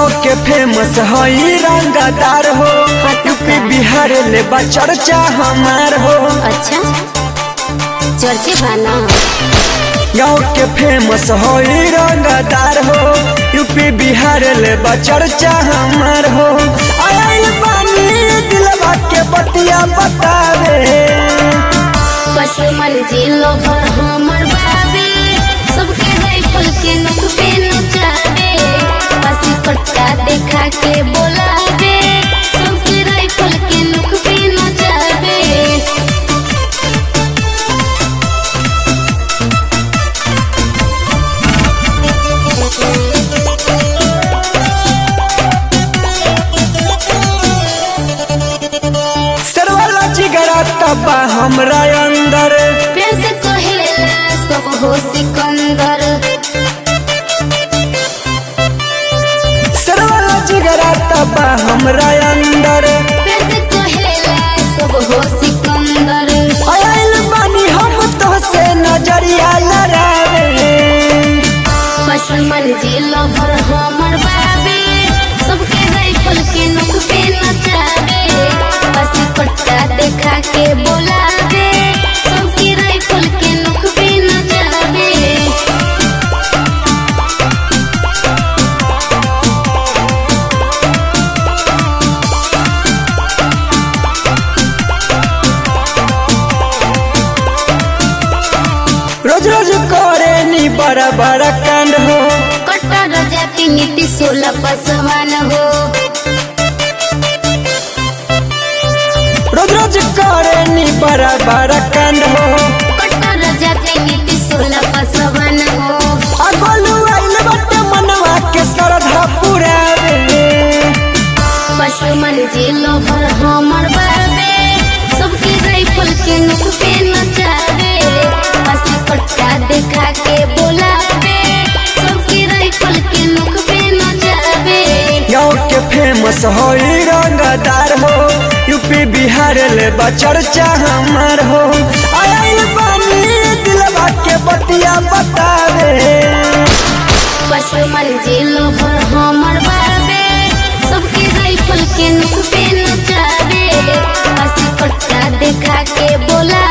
गाँव के फेमस हई रंगदार हो यूपी बिहार ले बा चर्चा हमार हो अच्छा चर्चे बाना गाँव के फेमस हई रंगदार हो यूपी बिहार ले बा चर्चा हमार हो आयल पानी दिलवा के बतिया बतावे पशुमन जिलो भर हमर बाबे सबके राइफल के नोक पे नचावे पसी पट्टा देखा के बोलावे सबके राइफल के नोक पे नचावे सरवाला जिगरा तबा हमरा अंदर प्यार से कहेला सब हो सिकंदर सरवाला जिगरा तबा हमरा अंदर प्यार से कहेला सब हो सिकंदर आयल बानी हम तो से नजरिया लड़ावे पशुमन जिलो भर हमर बाबे सबके राइफल के नोक पे नचावे पसी पट्टा देखा के बोलावे सबके राइफल के नोक पे नचावे रोज रोज करे नी बड़ा बड़ा कांड हो कट्टर जाति नीति सोलह पसवान हो रोज रोज करे नी बड़ा बड़ा कांड हो कट्टर जाति नीति सोलह पसवान हो अगलू आइल बट मनवा के श्रद्धा पुरावे पशुमन जिलो भर हमर बाबे सबके राइफल के नोक पे नचावे पसी पट्टा देखा के बोलावे सबके राइफल के नोक पे नचावे गाँव के फेमस हई रंगदार हो यूपी बिहार ले बा चर्चा हमार हो आयल बानी दिलवा के बतिया बतावे पशुमन जिलो भर हमर बाबे सबके राइफल के नोक पे नचावे पसी पट्टा देखा के बोला